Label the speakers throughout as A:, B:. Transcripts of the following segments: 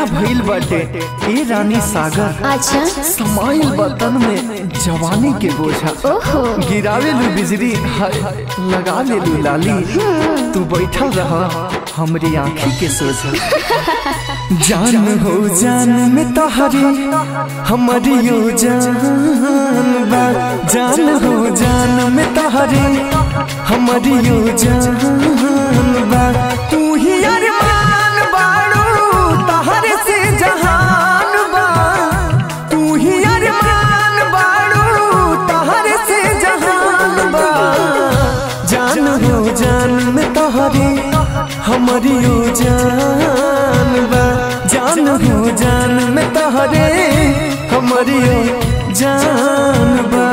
A: गजरा भइल बाटे ए रानी सागर
B: अच्छा
A: समाइल बतन में जवानी के बोझा
B: ओहो
A: गिरावे लू बिजली हाय लगा ले लू लाली तू बैठल रह हमरी आँखी के सोझा जान हो जान में तहरी हमारी यो जान बा जान हो जान में तहरी हमारी यो जान बा तू ही अरमान बाड़ू तहरे से जहान बा तू ही अरमान बाड़ू तहरे से जहान बा जान हो जान में तहरी हमारी यो जान बा जान हो जान में तहरे हमारी यो जान बा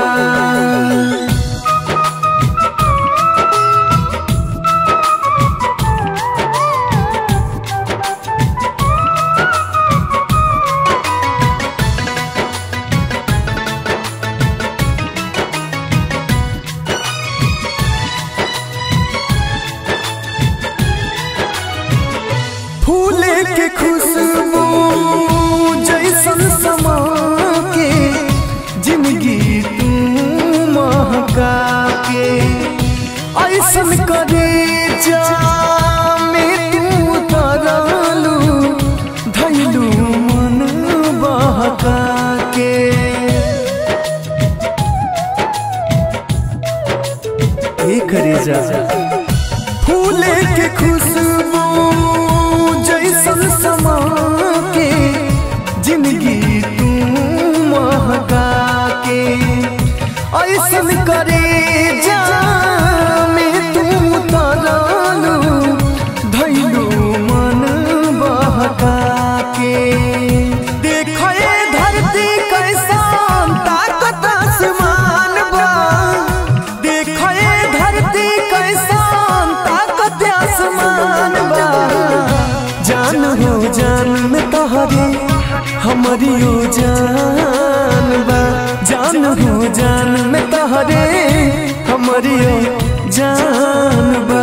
A: फूले के खुशबू जैसन समा के जिंदगी तू महका के ऐसन करे जा में तू तरलू धैलू मन बहका के एक जा फूले के खुशबू जैसन समा के जिंदगी तू महका के ऐसन करे जा में तू तरलू धैलू मन बहका के देखो ये धरती कैसन ताकत आसमान बा देखो ये धरती कैसन ताकत आसमान बा जान हो जान में तहरे हमारी यो जान बा जान हो जान में तहरे हमारी यो जान बा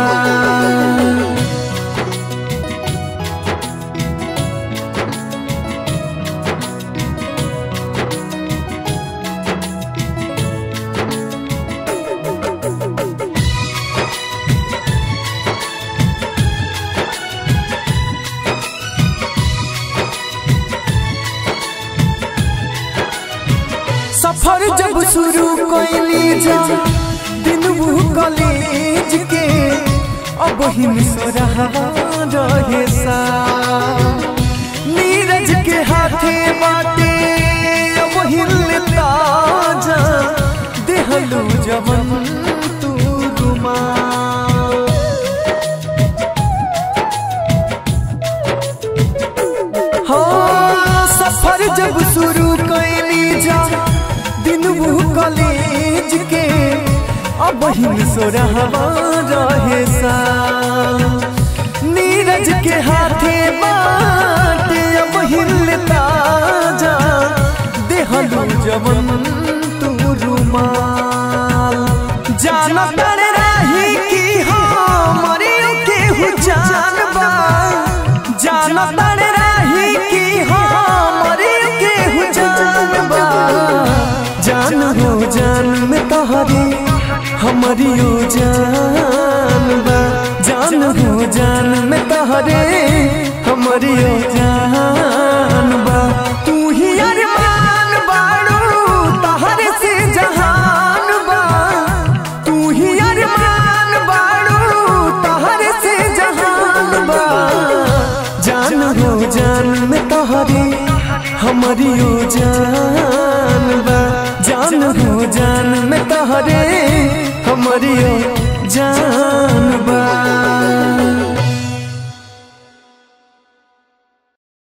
A: सफर जब शुरू कैली जा दिन वो कॉलेज के अब हिम सोरहा रहे सा नीरज के हाथे बाटे अब हिल ताजा देहलू जवन तू रुमा हाँ सफर जब शुरू कैली जा दिन वो कॉलेज के अब हिम सोरहवा रहे सा नीरज के हाथे बाटे अब हिल ताजा देहलू जवन तू रुमाल जाना तर रही कि हमरे के हु जान बा जाना तर रही कि हमरे के हु जान बा जान हो जान में तहरे हमारी यो जान बा जान हो जान में तहरे हमारी यो जान बा तू ही अरमान बाड़ू तहरे से जहान बा तू ही अरमान बाड़ू तहरे से जहान बा जान हो जान में तहरे हमारी यो जान बा जान हो जान में तहरे हमारी यो